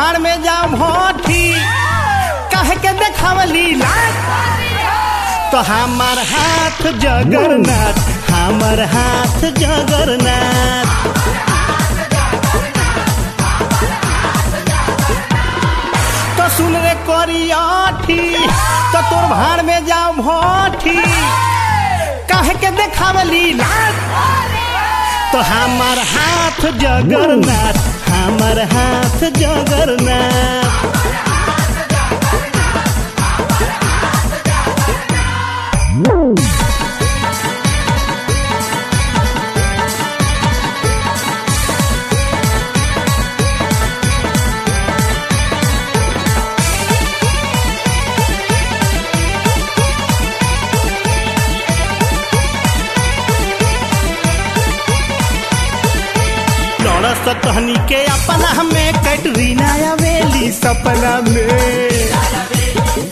भाड़ में जाओ भोठी कहे के देखावली लाट तो हमार हाथ जगन्नाथ हमार हाथ जगन्नाथ तो सुन रे करियाठी तो तोर भाड़ में जाओ भोठी कहे के देखावली लाट तो हमार हाथ जगन्नाथ हमार हाथ जगन्नाथ लड़स तहनी के अपना में कैटरीना आवेली सपना में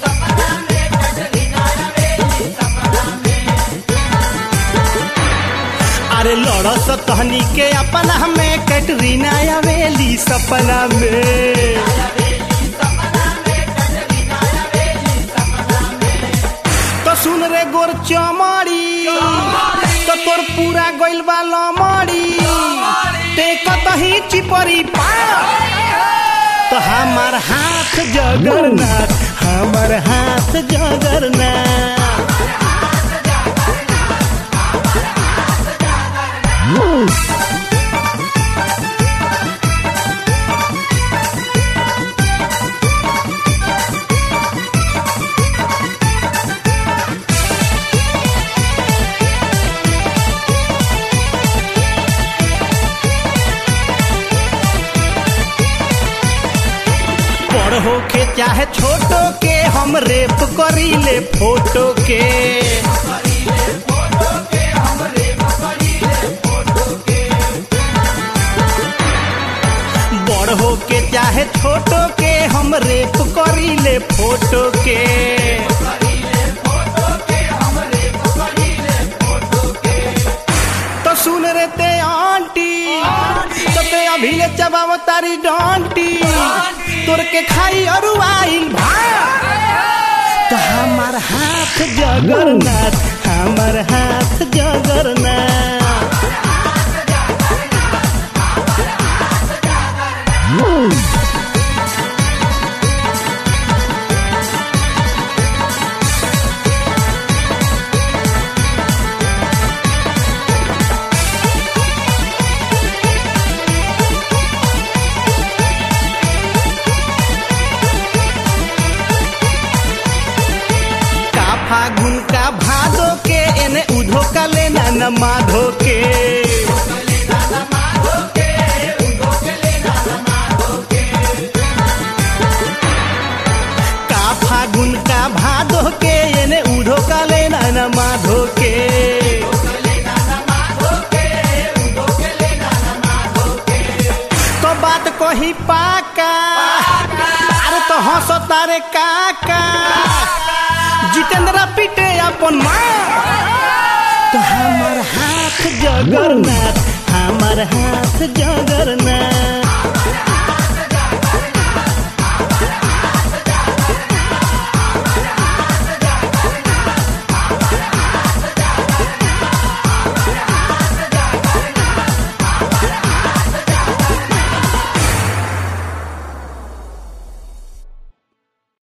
अरे लड़स तहनी के अपना में कैटरीना आवेली सपना में तो सुन रे गोर चमड़ी तो तोर पूरा गइल बा लमड़ी ते कतही चिपरी पा तो हमार हाथ जगन्नाथ हमार हाथ जगन्नाथ बड़ होके चाहे छोटो के हम रेप करी ले फोटो के बड़ होके चाहे छोटो के हम रेप करी ले फोटो के तो सुन रे ते आंटी तो ते अभी ले चबाव तारी डांटी तोर के खाई अरु आइल तो हमार हाथ जगन्नाथ हमार हाथ जगन्नाथ का फागुन का भादो के एने उधो का लेना न माधो के का फागुन का भादो के एने उधो का लेना न माधो के तो बात कही पाका अरे तो हंसो तारे काका जितेंद्र पीटे अपन माँ तो हमार हाथ जगन्नाथ हमार हाथ जगन्नाथ